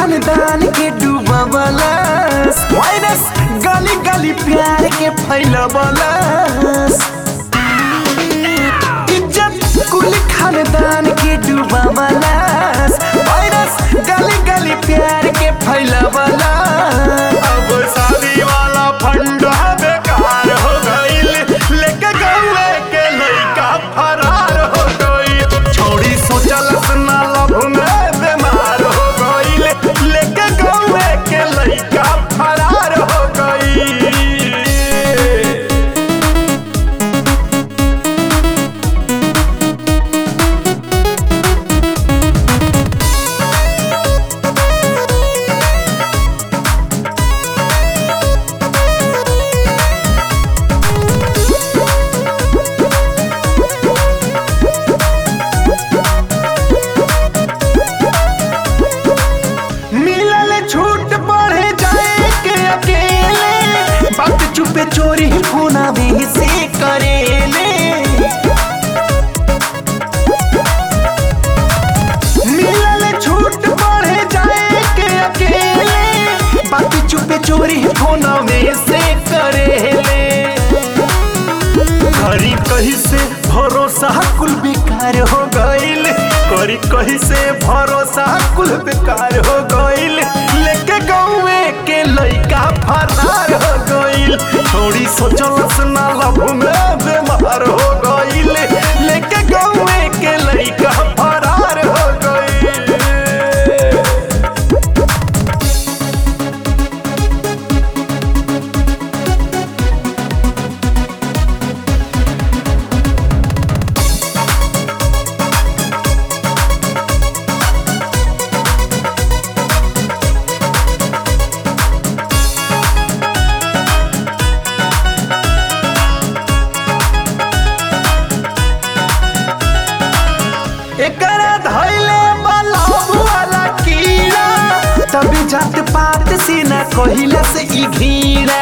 खानदान के डूबवलस वायरस गली गली प्यार के फैलवलस इज्जत कुल खानदान के डूबवलस वायरस गली गली प्यार के फैलवलस अब शादी वाला फंडा बेकार हो गईल लेके गौए के लइका फरार हो गईल छोड़ी सोचलस ना लभ में बीमार हो गईल लेके गौए के लइका फरार हो गईल मिलल छूट बढ़े जाए के अकेले बात चुपे चोरी फोना भी से करेले मिलल छूट बढ़े जाए के अकेले बात चुपे चोरी फोना में से करेले करी कहीं से भरोसा कुल बेकार हो गईल करी कहीं से भरोसा कुल बेकार हो गईल लेके गौए के लइका फरार हो गईल छोड़ी सोचलस ना लभ में बीमार हो गईल लेके गौए के लइका फरार हो गईल एकरा धैले बलभ वाला कीड़ा तभी जात पात से न कहिला से ई घीरा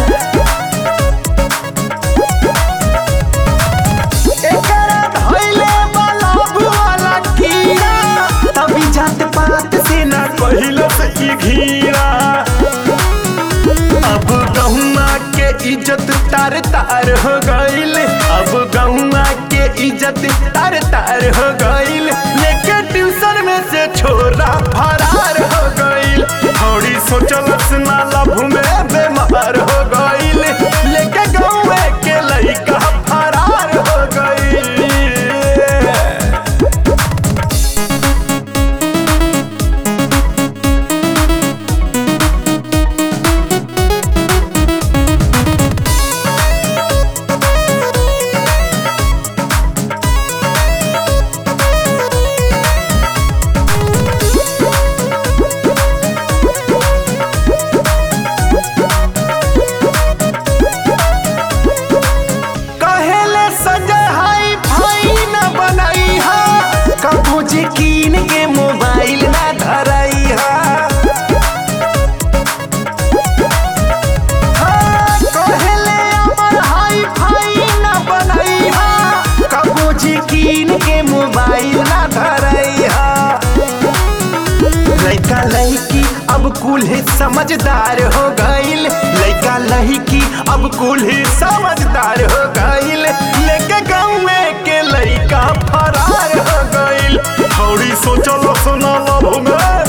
एकरा धैले बलभ वाला कीड़ा तभी जात पात से न कहिला से ई घीरा अब गहुआ के इज्जत तार तार हो गईल अब गहुआ के इज्जत तार तार हो गईल लेके ट्यूशन में से छोरा फरार हो गईल थोड़ी सोचलस ना लभ में बीमार हो गईल लेके गहुए के लइका फरार हो गईल कहेले सजय हाई फाई न बनाई हा कबू जी कीन के मोबाइल ना धराई हा हाँ, कहेले अमर हाई फाई न बनाई हा कबू जी कीन के मोबाइल ना धराई हा लइका लड़की अब कुल समझदार हो गईल लइका लड़की अब कुल समझदार हो गईल लेके गाँव के लइका फरार हो गईल थोड़ी सोचलो सुना लभ में